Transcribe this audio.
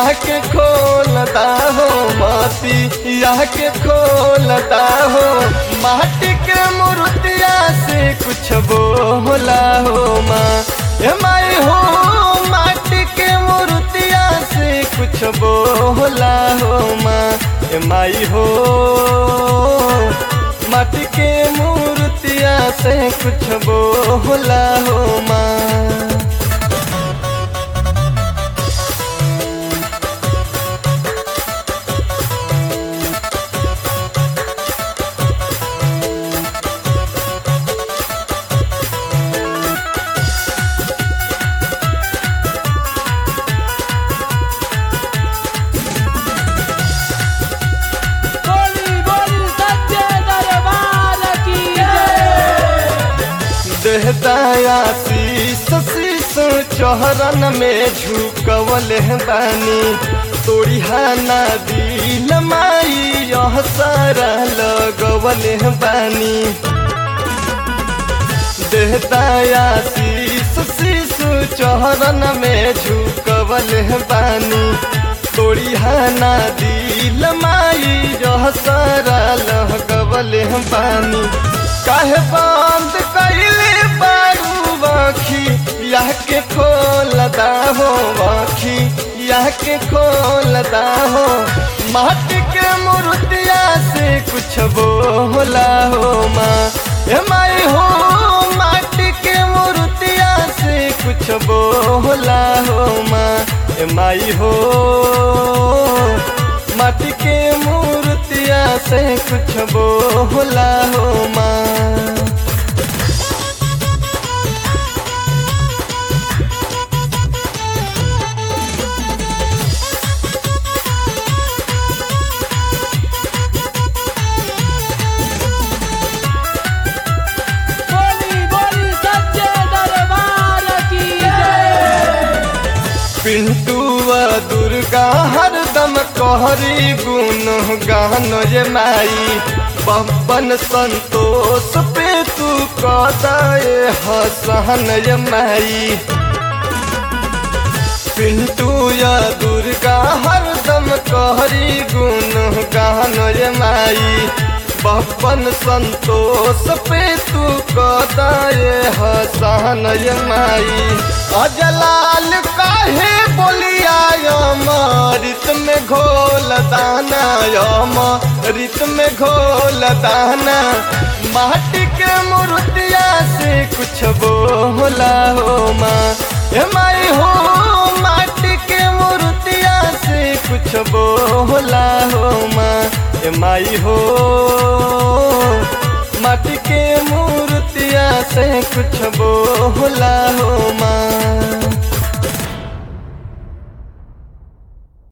यह के खोलता हो माटी यह के खोलता हो माटी के मूर्तिया से कुछ बोला हो माँ ए माई हो माटी के मूर्तिया से कुछ बोला हो माँ ए माई हो माटी के मूर्तिया से कुछ बोला हो माँ बोली बोली सच्चे दरबार की जय देहदाया शीस शीस चौहरन में झुकवल बानी तोड़िहाना दिल माई यह सारा लगवल बानी देहदाया शीस शीस चौहरन में झुकवल बानी तोड़िहाना दिल माई यह सारा लगवल बानी काहे बंद कैले बारू बाखी यह के खोलता हो बाखी यह के खोलता हो माटी के मूर्तिया से कुछ बोला हो माँ ए माई हो माटी के मूर्तिया से कुछ बोला हो माँ ए माई हो माटी के मूर्तिया से कुछ बोला हो माँ बोली बोली सच्चे दरबार की जय पिंटुआ दुर्गा हरदम कहरी गुण गान ये माई बब्बन संतोष पे तू कदाए हसन ये माई पिंटू या दुर्गा हरदम कहरी गुण गान ये माई बब्बन संतोष पे तू कदाए हसन ये माई अजलाल काहे बोलिया रित में घोल दाना यम रित में घोल दाना माटी के मूर्तिया से कुछ बोला हो माँ ए माई हो माटी के मूर्तिया से कुछ बोला हो माँ ए माई हो माटी के मूर्तिया से कुछ बोला हो माँ